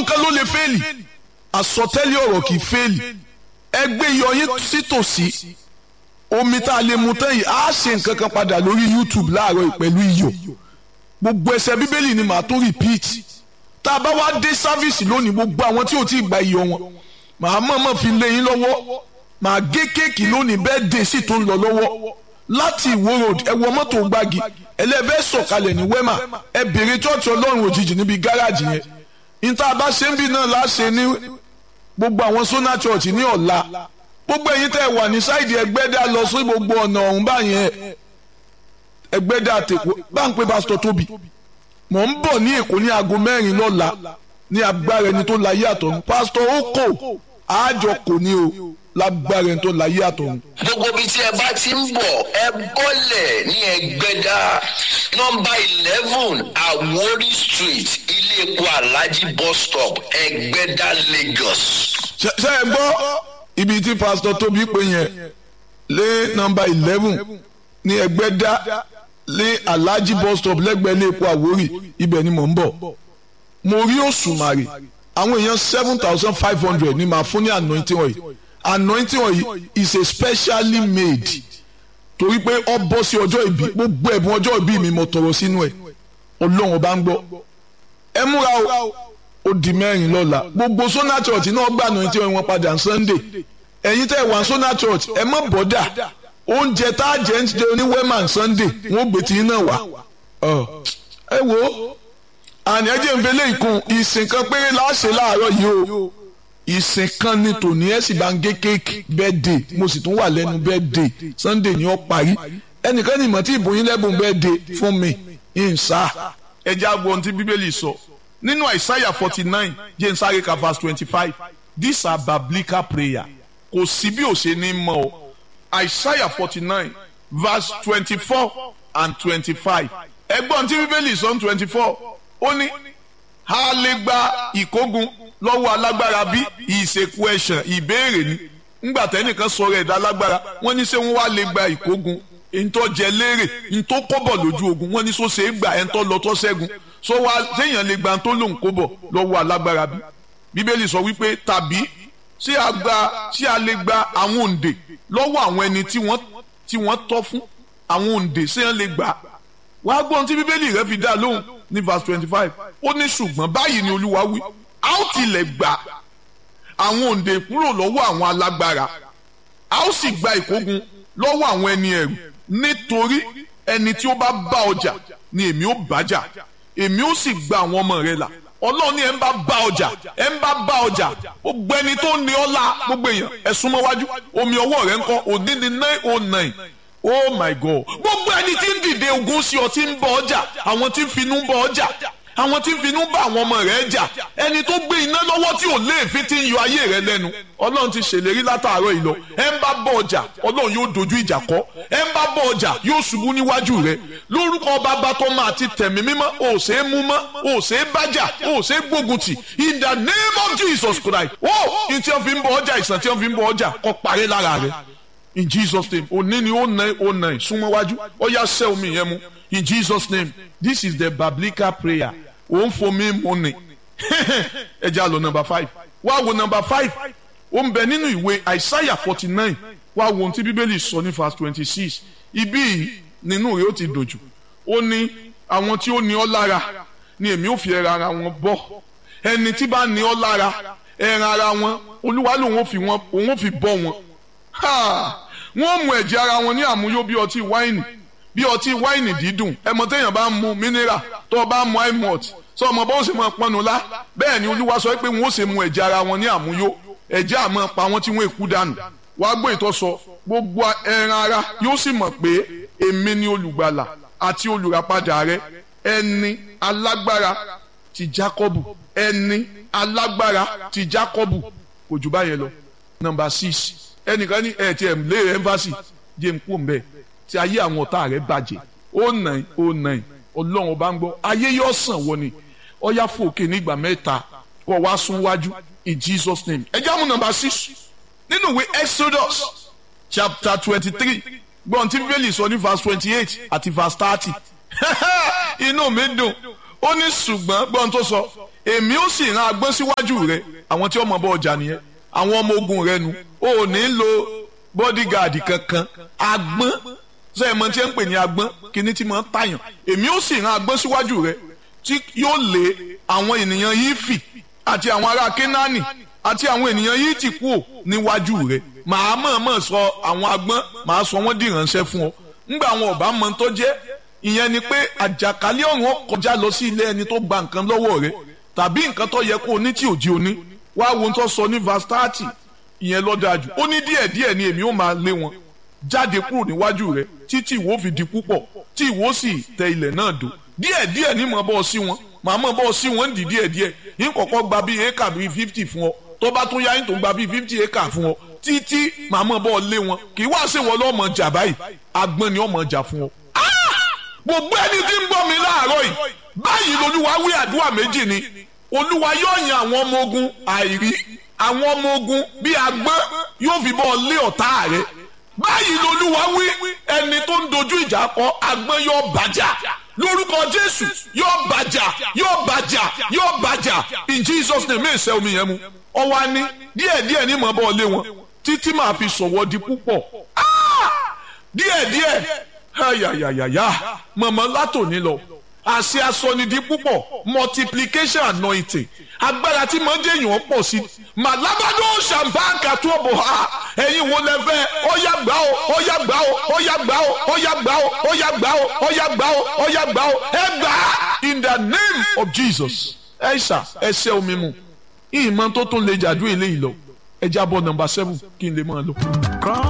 nǹkan ló lè fẹ́ẹ̀lì àsọtẹ́lẹ̀ ọ̀rọ̀ kì í fẹ́ẹ̀lì ẹgbẹ́ iyọ̀ yín sítòsí omi tá a lè mu tán yìí á ṣe nǹkan kan padà lórí YouTube láàárọ̀ yìí pẹ̀lú iyọ̀ gbogbo ẹsẹ̀ bíbélì ni màá tó repeat tá a bá wá dé sáfíìsì lónìí gbogbo àwọn tí ò tí ì gba iyọ̀ wọn màá mọ̀ọ́mọ̀ fi lé yín lọ́wọ́ màá gé kéèkì lónìí bẹ́ẹ̀ dé sí tó ń lọ lọ́wọ́ láti ìwó road ẹ wọ mọ́tò gbági ẹlẹ́fẹ́ sọ̀kalẹ̀ ní wema ẹ bèrè chọ́ọ̀chì ọlọ́run òjijì níbi gáràjì yẹn níta bá ṣe ń bí náà láṣẹ ní gbogbo àwọn sona church ní ọ̀la gbogbo ẹ̀yin tẹ́ wà ní sáìdì ẹgbẹ́dá lọ sí gbogbo ọ̀nà ọ̀hún báyẹn ẹgbẹ́dá tèkó bá ń pe pásítọ̀ tóbi mò ń bọ̀ ní èkó ní aago mẹ́rin lọ́la ní agbára ẹni tó láyé àtọ̀run pásítọ̀ ó kò àjọ kò ní o lágbára ẹni tó láyé àtọ̀run. gbogbo ibi tí ẹ bá ti ń bọ̀ ẹ bọ́lẹ̀ ní ẹgbẹ́dá nọ́mbà eleven Àwórì street ilé epo alhaji bus stop ẹgbẹ́dá Lagos. ṣe ṣe ẹ gbọ́ ibi tí pásítọ̀ tóbi pé yẹn lé nọ́mbà eleven ní ẹgbẹ́dá lé alhaji bus stop lẹ́gbẹ̀ẹ́ ilé epo Àwórì ibẹ̀ ni mò ń bọ̀ mo rí òṣùmàrè àwọn èèyàn seven thousand five hundred ni màá fún ní anointing oil anointing oil is a specially made torí pé ọ bọ́ sí ọjọ́ ìbí gbogbo ẹ̀bùn ọjọ́ ìbí mi mo tọrọ sínú ẹ̀ ọlọ́run ọba ń gbọ́ ẹ múra o ó di mẹ́rin lọ́la gbogbo sona church náà gbà anointing oil wọn padà sunday ẹ̀yin tẹ́ wà sona church ẹ má bọ́dà oúnjẹ tá a jẹ ń jẹ ní wema sunday wọn ò gbé tí náà wá ẹ wo àní ẹ jẹ́ ń fẹlẹ́ ìkun ìsìn kan péré láṣẹ láàárọ̀ yìí o ìsìn kan ní tòní ẹ sì bá ń gé kéèkì birthday mo sì tún wà lẹ́nu birthday sunday ni ó parí ẹnìkan ní ìmọ̀ tí ìbò yín lẹ́bùn birthday fún mi ìnsá. ẹ jẹ́ àgbo ohun tí bíbélì sọ nínú àìsáyà forty nine jẹ́ n sáré ka verse twenty five these are biblical prayer kò sí bí ó ṣe ní mọ́ o àìsáyà forty nine verse twenty four and twenty five ẹgbọ́n tí bíbélì sọ ní twenty four ó ní a lè gba ìkógun lọ́wọ́ alágbára bí ìṣèkú ẹ̀ṣàn ìbéèrè ni ńgbà tẹ́nìkan sọ̀rọ̀ ẹ̀dá alágbára wọ́n ní ṣé wọ́n wá lè gba ìkógun ntọ́ jẹ léèrè ntọ́ kọ́bọ̀ lójú ogun wọ́n ní so ṣe é gbà ẹ̀ntọ́ lọ́tọ́ ṣẹ́gun so wá séèyàn lè gba ntọ́ lòun kọ́bọ̀ lọ́wọ́ alágbára bí bíbélì sọ wípé tàbí ṣé a gba ṣé a lè gba àwọn òǹdè lọ́wọ́ àwọn ẹni tí wọ́n tí wọ́n tọ́ fún àwọn òǹdè séèyàn lè gbà wàá gbọ́n tí bíbélì rẹ fi dá lóhùn ní verse twenty five ó ní ṣùgbọ́n báyìí ni olúwa wí a ó tilẹ̀ gbà àwọn òǹdè kúrò lọ́wọ́ àwọn alágbára a ó sì gba ìkógun lọ́wọ́ àwọn ẹni ẹ̀rù nítorí ẹni tí ó bá bá ọjà ni èmi ó bájà èmi ó sì gba àwọn ọmọ rẹ là ọlọ́run ní ẹ̀ ń bá bá ọjà ẹ̀ ń bá bá ọjà ó gbẹni tó ní ọ́ la gbogbo èèyàn ẹ̀ súnmọ́ wájú omi ọwọ́ rẹ̀ ń kọ́ òní ní nine oh nine oh my god gbogbo ẹni tí ń dìde ogun sí ọ tí ń bọ ọjà àwọn tí ń finú bọ ọjà àwọn tí ń finú bá àwọn ọmọ rẹ̀ jà ẹni tó gbé iná lọ́wọ́ tí ò léèfín tí ń yọ ayé rẹ̀ lẹ́nu ọlọ́run ti ṣèlérí látàárọ̀ ìlọ ẹ ń bá bọ ọjà ọlọ́run yóò dojú ìjà kọ ẹ ń bá bọ ọjà yóò ṣubú níwájú rẹ̀ lórúkọ bàbá tó máa ti tẹ̀mí mímọ́ ò ṣe é mú mọ́ ò ṣe é bájà ò ṣe é gbógun tì in the name of Jesus Christ ó ní tí wọ́n fi ń bọ ọjà ìsàn tí wọ́n fi ń bọ ọjà kó parí lára rẹ̀ in Jesus name òní ni ó nà ó nà súnmọ́ wájú ó yá sẹ́ omi yẹn mu in Jesus name this is the biblical prayer ó ń fomi mu ni ẹ já lọ number five wá wo number five ó ń bẹ nínú ìwé Isaiah forty nine wá wo ohun tí bíbélì sọ ní verse twenty six ibí yìí nínú rẹ̀ ó ti dòjù ó ní àwọn tí ó ní ọ́ lára ni èmi ò fi ẹran ara wọn bọ́ ẹni tí bá ní ọ́ lára ẹran ara wọn olúwa lòun ò fi wọn òun ò fi bọ́ wọn wọ́n mú ẹ̀jẹ̀ ara wọn ní àmúyó bí ọtí wáìnì bí ọtí wáìnì dídùn ẹmọ téèyàn bá ń mu mineral tó o bá ń mu imot sọ ọmọ bó ṣe máa pọnù lá bẹ́ẹ̀ ni olúwa sọ pé wọ́n ó ṣe mu ẹ̀jẹ̀ ara wọn ní àmúyó ẹ̀jẹ̀ àmọ́ pa wọ́n tí wọ́n èkú dànù wàá gbọ́ ìtọ́sọ gbogbo ẹran ara yóò sì mọ̀ pé èmi ni olùgbàlà àti olùràpadà rẹ ẹni alágbára ti Jákọ́bù ẹni alágbára ti Jákọ́bù kò jù báyẹn lọ nọ́mbà six ẹnìkan ní ẹ̀ tí ẹ̀ lé ẹ́ńfàsì jẹ́ ń kú mbẹ́ tí ayé àwọn ọ̀tá rẹ̀ bàjẹ́ ó nàì ó nàì ọlọ́run ọba ń gbọ́ ayé yóò sàn wọ ni ọyá fòkè nígbà mẹ́ta kọ́ wá sún wájú in Jesus name ẹ jáàmù nọ́mbà six nínú ìwé Exodus chapter twenty three gbọ́n tí bíbélì sọ ní verse twenty eight àti verse thirty inú mi dùn ó ní ṣùgbọ́n gbọ́n tó sọ èmi ó sì ran agbọ́n síwájú rẹ àwọn tí ọmọ bọ ọjà nìyẹn àwọn ọmọ ogun rẹ nu o ò ní lo bodyguard kankan agbọ́n sọ ẹ̀ mọ tí ẹ ń pè ní agbọ́n kíní tí mo ń tàyàn èmi ó sì ran agbọ́n síwájú rẹ tí yóò lé àwọn ènìyàn yìí fì àti àwọn ará kénáánì àti àwọn ènìyàn yìí ti kú níwájú rẹ màá mọ̀ọ́mọ̀ sọ àwọn agbọ́n màá sọ wọ́n di ìránṣẹ́ fún ọ ńgbà àwọn ọ̀bá mọ tó jẹ́ ìyẹn ni pé àjàkálẹ̀ ọ̀run ó kọjá lọ sí ilé ẹni tó gba nǹkan lọ́wọ́ rẹ tàbí nǹkan tó yẹ kó o ní tí ò jí o ní wá wo tó sọ ní verse thirty ìyẹn ló dáa jù ó ní díẹ̀ díẹ̀ ni èmi ó máa lé wọn jáde kúrò níwájú rẹ títí ìwọ fi di púpọ̀ tí ìwọ sì tẹ ilẹ̀ náà dò díẹ̀ díẹ̀ ní mọ̀ bọ́ sí wọn màá mọ̀ bọ́ sí wọn ń di díẹ̀ díẹ̀ yín kọ̀kọ́ gba bíi éka bíi fifty fún ọ tó bá tún yá yín tó gba bíi fifty éka fún ọ títí màá mọ̀ bọ́ lé wọn kì í wá sí wọn lọ́mọ jà báyìí agbọ́n ni ọmọ jà fún ọ. gbogbo ẹni tí ń gbọ́ mi láàárọ̀ yìí báyìí lolúwa wí àdúrà méjì ni olúwa yóò yan àwọn ọmọ ogun àìrí àwọn ọmọ ogun bíi agbọ́n yóò fi bọ́ lé ọ̀tá rẹ̀ báyìí lolúwa wí ẹni tó ń dojú ìjà kọ agbọ́n yóò bàjá lórúkọ jésù yóò bàjá yóò bàjá yóò bàjá in jesus name èsè omi yẹn mu ọwọ́ á ní díẹ̀díẹ̀ ní mọ̀ bọ́ lé wọn títí màá fi sọ̀wọ́ di púpọ̀ díẹ̀díẹ̀ ayayayaya mọ̀mọ́ látòní lọ àṣẹ asọnidi púpọ̀ multiplication anointing agbára tí mọ̀ ń jẹ́yìn pọ̀ sí màlábàdó ṣàǹbáǹkà tó bò ha ẹ̀yin wo lẹ fẹ́ ọ̀yà gbà ó ọ̀yà gbà ó ọ̀yà gbà ó ọ̀yà gbà ó ọ̀yà gbà ó ọ̀yà gbà ó ọ̀yà gbà ó ẹ gbà á in the name of Jesus ẹ ṣà ẹ ṣẹ́ omi mu ìmọ̀ tó tún lè jàdú eléyìí lọ ẹ jábọ̀ nọ́mbà seven kí n lè máa lọ.